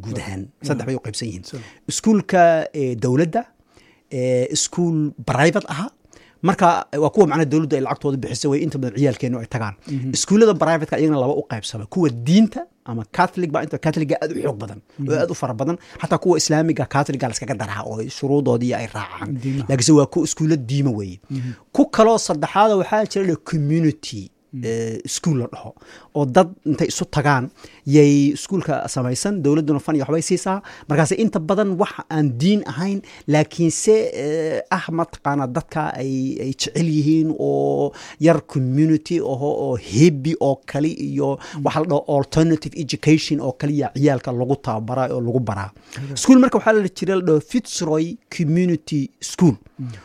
guud ahaan saddex bay u qaybsan yihiin So. iskuulka eh, dowladda eh, iskuul private aha marka waa kuwa macnaha dowladdu ay lacagtooda bixisa way inta badan ciyaalkeenu ay tagaan iskuullada privateka iyagana laba u qaybsama kuwa diinta ama catholic ba inta catholiga aad u xoog badan oo aad u fara badan xataa kuwa islaamiga catholiga laskaga daraa oo shuruudoodii ay raacaan Diimaha. laakiinse waa ku iskuulla diima weeye ku kaloo saddexaada waxaa jira la community eh, school la dhaho oo dad intay isu tagaan yay iskuulka samaysan dowladduna fan iyo waxbay siisaa markaase inta badan wax aan diin ahayn laakiinse eh, ah mataqaana dadka ay ay jecel yihiin oo yar community oho oo hebi oo kale iyo waxa la dhaho alternative education oo kaliya ciyaalka lagu tababaraa oo lagu baraa school marka waxaa la jira la dhaho fitzroy community school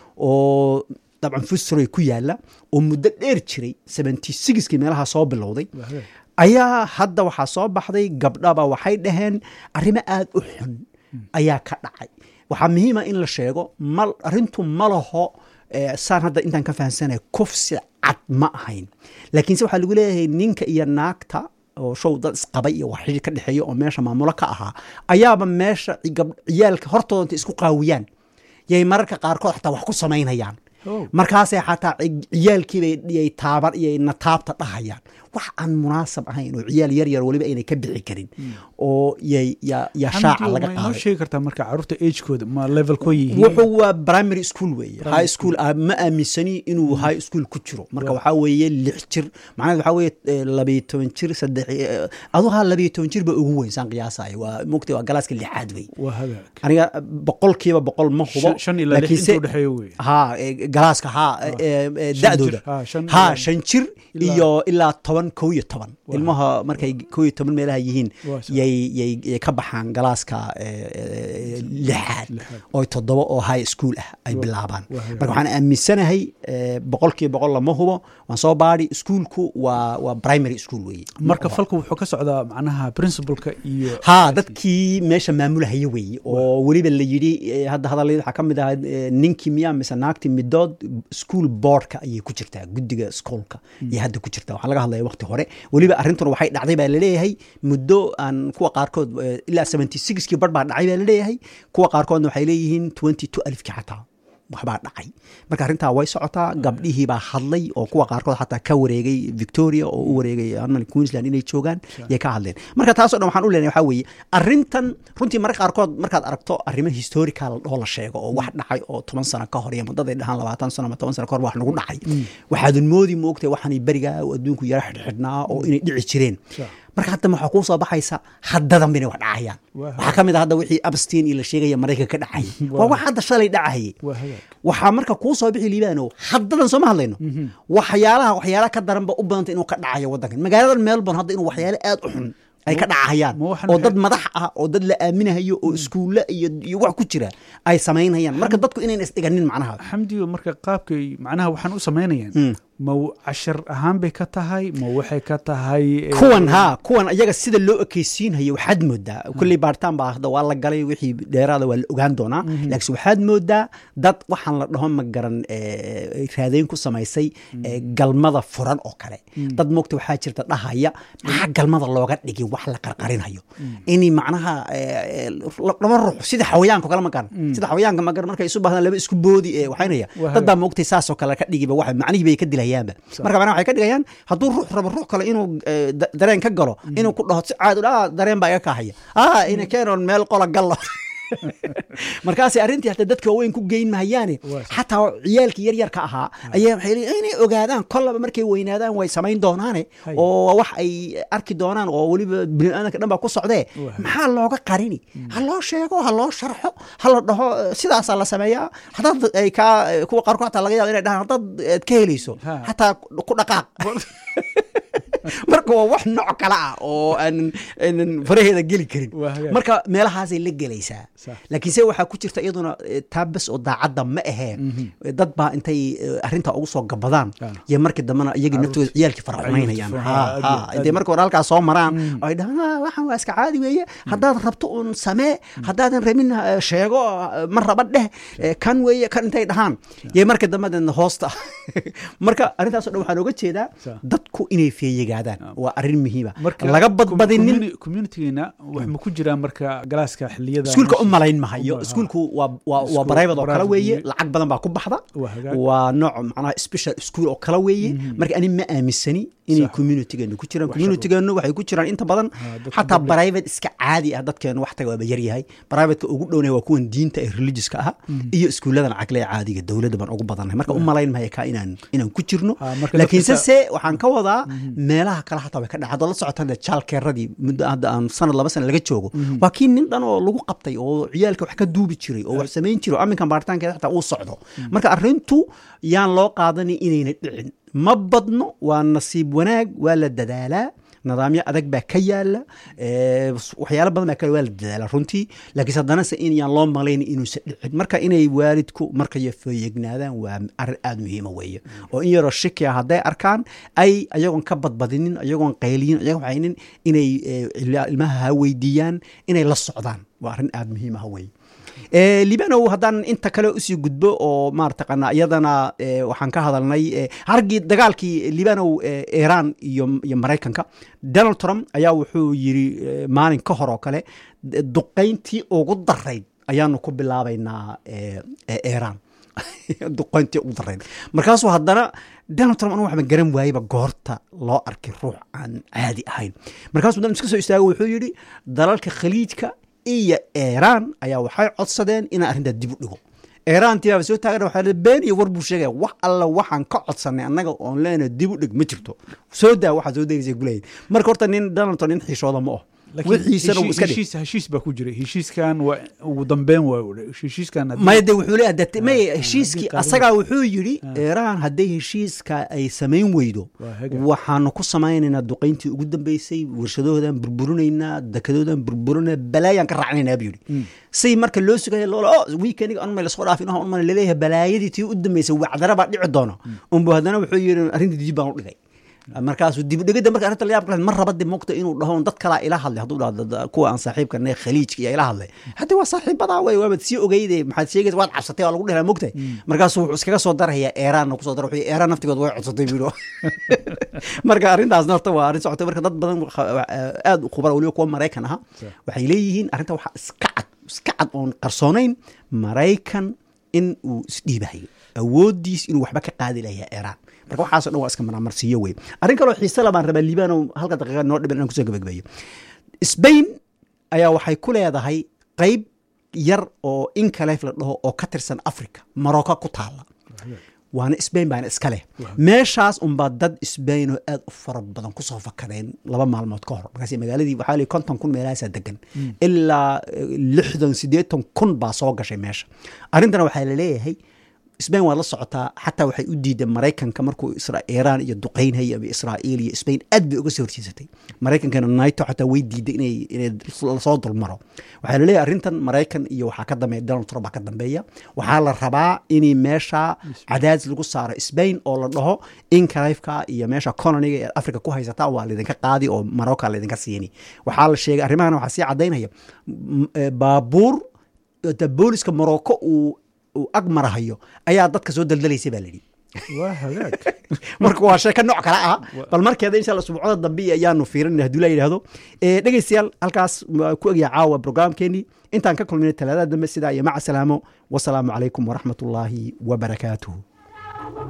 oo dabcan fitzroy ku yaala oo muddo dheer jiray seventy sixkii meelaha soo bilowday Waa hagaag. ayaa hadda waxaa soo baxday gabdhaba waxay dhaheen arrimo aad u xun ayaa ka dhacay waxaa muhiima in la sheego ma arrintu ma laho eh, saan hadda intaan ka fahamsanaya kufsi cad ma ahayn laakiinse waxaa lagu leeyahay ninka iyo naagta oo show dad isqabay iyo wax xidhiir ka dhexeeya oo meesha maamulo ka ahaa ayaaba meesha gab- ciyaalka hortooda intay isku qaawiyaan yay mararka qaarkood xataa wax ku samaynayaan Oh. markaasay xataa ci- ciyaalkiibay taaban iyo nataabta dhahayaan wax aan munaasab ahayn oo ciyaal yar yar weliba aynay ka bixi karin oo yay ya ya shaaca Xamdi, laga ma inoo qaaday sheegi kartaa marka caruurta agekooda ma levelkoo yihiin wuxuu waa primary school weeye high school ah, ma aaminsani inuu high school ku jiro marka waxaa weeye lix jir macnaheed waxaa weeye eh, labiyo toban jir saddex eh, aduu haa labiyo toban jir ba ugu weyn saan qiyaasaya waa mogtay waa galaaska lixaad wey waa hagaag aniga boqolkiiba boqol ma hubo Shan- shan ilaa lix laakiinse- inta udhexeeya wey ha eh, galaaska ha eh, eh, Shan da-dooda jir, ha, shan ha ilaa- shan jir ilaa- iyo ilaa toban kow iyo toban Waa. ilmaha markay kow iyo toban meelaha yihiin Waa sax. yay yay yay ka baxaan galaaska eh, eh, lixaad Lixaad. oo toddoba oo high school ah ay Waa- bilaabaan waa hagaag. marka waxaan aaminsanahay eh, boqolkiiba boqol lama hubo waan soo baadhi iskuulku waa waa primary school weeye marka falku wuxuu ka socdaa macnaha principalka iyo ha dadkii meesha maamulahaya weeye oo weliba la yidhi eh, hadda hadallayda waxaa ka mid ahaa eh, ninkii miyaa mise naagtii midood school boardka ayay ku jirtaa guddiga schoolka iyo hadda ku jirtaa waxaa laga hadlaya waqti hore weliba arrintuna waxay dhacday baa laleeyahay muddo aan kuwa qaarkood eh, ilaa seventy sixkii bar baa dhacay baa laleeyahay kuwa qaarkoodna waxay leeyihiin twenty two alifkii xataa waxbaa dhacay marka arrintaa way socotaa gabdhihii baa hadlay oo kuwa qaarkood xataa ka wareegay victoria oo u wareegay armal queensland inay joogaan yay ka hadleen marka taasoo dhan waxaan u leenahay waxaa weeye arrintan runtii marka qaarkood markaad aragto arrimo historical oo la sheego oo wax dhacay oo toban sano ka hor iyo muddaday dhahaan labaatan sano ama toban sano ka hor wax nagu dhacay waxaadan moodi moogtay waxaanay berigaa oo adduunku yara xidhxidhnaa oo inay dhici jireen Sure. marka hadda waxaa kuu soo baxaysa haddadan inay wax dhacayaan Waa. waxaa ka mid a hadda wixii abstin iyo la sheegaya maraykanka ka dhacayay waa wax hadda shalay dhacayay waa hagaag waxaa marka kuu soo bixi liibaano haddadan sooma hadlayno waxyaalaha waxyaalaha ka daranba u badanta inuu ka dhacayo waddankan magaaladan melbourne hadda inuu waxyaale aad u xun ay ka dhacahayaan ma waxan oo maxay- dad madax ah oo dad la aaminahayo oo iskuulle iyo iyo wax ku jira ay samaynayaan marka dadku inayna isdhiganin macnaha xamdiyo marka qaabkay macnaha waxaan u samaynayaan ma cashar ahaan bay ka tahay ma waxay ka tahay eh, kuwan ha kuwan iyaga sida loo ekeysiinhayo waxaad moodaa kulley baaritaan baa hadda waa la galay wixii dheeraada waa la ogaan doonaa laakiin waxaad moodaa dad waxaan la dhaho ma garan eh, raadeyn ku samaysay eh, galmada furan oo kale dad moogta waxaa jirta dhahaya maxaa galmada looga dhigi wax la qarqarinayo ini macnaha eh, eh, laba ruux sida xawayaanka oo kale ma garan sida xawayaanka ma garan markay isu baahdaan laba isku boodi eh, waxaynaya Waa dad baa moogtay saasoo kale ka dhigiba wax macnihii bay ka dilayaanba marka macnaha waxay ka dhigayaan hadduu ruux rabo ruux kale inuu eh, da- dareen ka galo inuu ku dhaho si caadi ah dareen baa iga kahaya ah ina keenoon meel qola gallo markaasay arrintii hata dadka waaweyn ku geyn mahayaane Waa sax. xataa ciyaalkii yaryarka ahaa ayaa waxay leeyihin inay ogaadaan kollaba markay weynaadaan way samayn doonaane Hay. oo wax ay arki doonaan oo weliba biniaadanka dhan baa ku socdee Waa. maxaa looga qarini ha loo sheego ha loo sharxo ha la dhaho eh, sidaasaa la sameeyaa haddaad ay kaa kuwa qaarkood xataa laga yaaba inay dhahaan haddaad aad ka helayso Ha. xataa ku dhaqaaq marka waa wax nooc kale ah oo aan aanan faraheeda geli karin Waa hagaag. marka meelahaasay la gelaysaa Sax. laakiin se waxaa ku jirta iyaduna eh, taa bes oo daacadda ma ahee dad baa intay eh, arrintaa ugu soo gabadaan Ah. iyo markii dambena iyagii naftooda ciyaalkii faraxumaynayaan Ciyaalkii Ha, faraxumaynayaan. ha. Aad iyo- intay marka hore halkaas soo maraan oo ay dhahaan "Ah, waxaan waa iska caadi weeye haddaad rabto uun samee haddaadan rabin eh, sheego eh, ma raba dheh eh, kan weeye kan intay dhahaan iyo marka dambe deedna hoosta marka arrintaasoo dhan waxaan oga jeedaa Sax. dadku inay feeyigaan feejigaadaan waa arrin muhiima marka laga badbadinin communi- communitygeena wax ma ku jiraan marka galaaska xiliyada iskuulka u meesha- malayn mahayo Uma- iskuulku waa waa waa Iskuul private oo kale private weeye weeye. lacag badan baa ku baxda waa hagaag waa nooc macnaha special school oo kale weeye marka ani ma aaminsani inay Sax. communitygeenu ku jiraan Wax communitygeenu waxay ku jiraan inta badan Ah, dadka xataa public. private iska caadi ah dadkeenu wax taga waaba yaryahay privateka ugu dhowna waa kuwan diinta ee religioska aha iyo iskuuladan cagle ee caadiga dowladda baan ugu badannahay marka u malayn maya kaa inaan inaan ku jirno Ah, marka laakiinse dadka- se waxaan ka wadaa meelaha kale xataa way ka dhaca haddaad la socotaan dee jaalkeeradii muddo hadda aan sanad laba sana laga joogo waa kii nin dhan oo lagu qabtay oo ciyaalka wax ka duubi jiray oo wax samayn jiray oo aminkan baaritaankeeda xataa uu socdo marka arrintu yaan loo qaadanin inayna dhicin ma badno waa nasiib wanaag waa la dadaalaa nidaamyo adag baa ka yaala eh, waxyaalo badan baa ka waa la dadaala runtii laakiinse haddana se in yaan loo malayn inuusan dhicin marka inay waalidku markay feeyegnaadaan waa arrin aada muhiima weeye oo in yaroo shikia hadday arkaan ay ayagoon ka badbadinin ayagoon qayliyin ayagoon waxaynin inay eh, ila- ilmaha ha weydiiyaan inay la socdaan waa arrin aada muhiim ah weeye Eh, libanow haddaan inta kale usii gudbo oo maarataqana iyadana eh, waxaan ka hadalnay eh, hargii dagaalkii libanow eh, iran iyo iyo maraykanka donald trump ayaa wuxuu yiri eh, maalin ka hor oo kale d- duqayntii ugu darayd ayaanu ku bilaabaynaa eh, eh, iran duqayntii ugu darayd markaasuu haddana donald trump anu waxba garan waayeba goorta loo arkay ruux aan caadi ahayn markaasuu dan iska soo istaago wuxuu yidhi dalalka khaliijka iyo iran ayaa waxay codsadeen inaan arrintaa dib u dhigo iran tibaaba soo taagan waxaa la been iyo war buu sheegaya wax alla waxaan ka codsanay annaga oon leenahay dib u dhig ma jirto soo daa waxaa soo degaysa guleyd marka horta nin donald trump nin xiishooda ma oh Laakiin wixiisana uu heshi- iska dhig heshiis heshiis baa ku jiray heshiiskan waa ugu dambeyn waa heshiiskan haddii- maya de wuxuu leeyahay dee may ah, heshiiskii haddii taariikh- asagaa wuxuu yidhi iiraan hadday heshiiska ay samayn weydo Waa haga. waxaanu ku samaynaynaa duqayntii ugu dambeysay warshadahoodan burburinaynaa dekadoodan burburinaa balaayaan ka raacnaynaa buu yidhi say marka loo sugaya loola o weekeniga anmay lasoo dhaafin oh anmay laleeyahay balaayadii tii u dambeysay wacdara baa dhici doono unbu haddana wuxuu yidhi arrintii dib baan u dhigay markaasuu dibudhigida marka arrinta la yaab kale mar raba de mogta inuu dhaho dad kalaa ila hadlay hadduu dhahdo dad- kuwa aan saaxiibka nahay khaliijka iyo ila hadlay hadda waa saaxiibadaa wey waabad sii ogeyde maxaad sheegaysa waad cabsatay waa lagu dhehlaa mogtay markaasuu wuxuu iskaga soo darayaa eeraan kusoo dara wuxuu eeraan naftigood way codsatay buu marka arrintaasna horta waa arrin socotay marka dad badan aad u khubara weliba kuwa maraykan aha waxay leeyihiin arrinta waxaa iska cad iska cad oon qarsoonayn maraykan in uu isdhiibahayo awoodiis inuu waxba ka qaadi lahaa iiraan marka waxaasoo dhan waa iska marmarsiiyo wey arrin kaloo xiise la baan rabaa liibano halka daqiiqa noo dhiban inaan kusoo gabagabeeyo sbain ayaa waxay ku leedahay qeyb yar oo inkaleef la dhaho oo ka tirsan africa marocco ku taala waana sbain baana iska leh meeshaas unbaa dad sbain oo aad u fara badan kusoo fakadeen laba maalmood ka hor markaas magaaladii waxaa lii konton kun meelahaasaa degan ilaa lixdan siddeetan kun baa soo gashay meesha arrintana waxaa la leeyahay sbain waad la socotaa xataa waxay u diideen maraykanka markuu iiraan iyo duqaynhay ama israa'iil iyo sbain aad bay uga soo horjeesatay maraykankana naito xataa way diiday inay inay lasoo dulmaro waxaa laleeyahay arrintan maraykan iyo waxaa ka dambeeya donald trump baa ka dambeeya waxaa la rabaa in meesha cadaadis lagu saaro sbain oo la dhaho inkalifka iyo meesha coloniga ee africa ku haysataa waa laydinka qaadi oo marocca laydinka siini waxaa la sheegay arrimahana waxaa sii cadaynaya baabuur booliska morocco uu uu ag marahayo ayaa dadka soo daldalaysa baa layidhi waa hagaag marka waa sheeko nooc kale ah bal markeeda insha alla subcada dambe ayaanu fiirinayna haduu la yidhahdo dhegeystayaal halkaas ku egya caawa programkeenii intaan ka kulminay talaadada dambe sidaa iyo maca salaamo wasalaamu calaykum waraxmat ullaahi wabarakaatuhu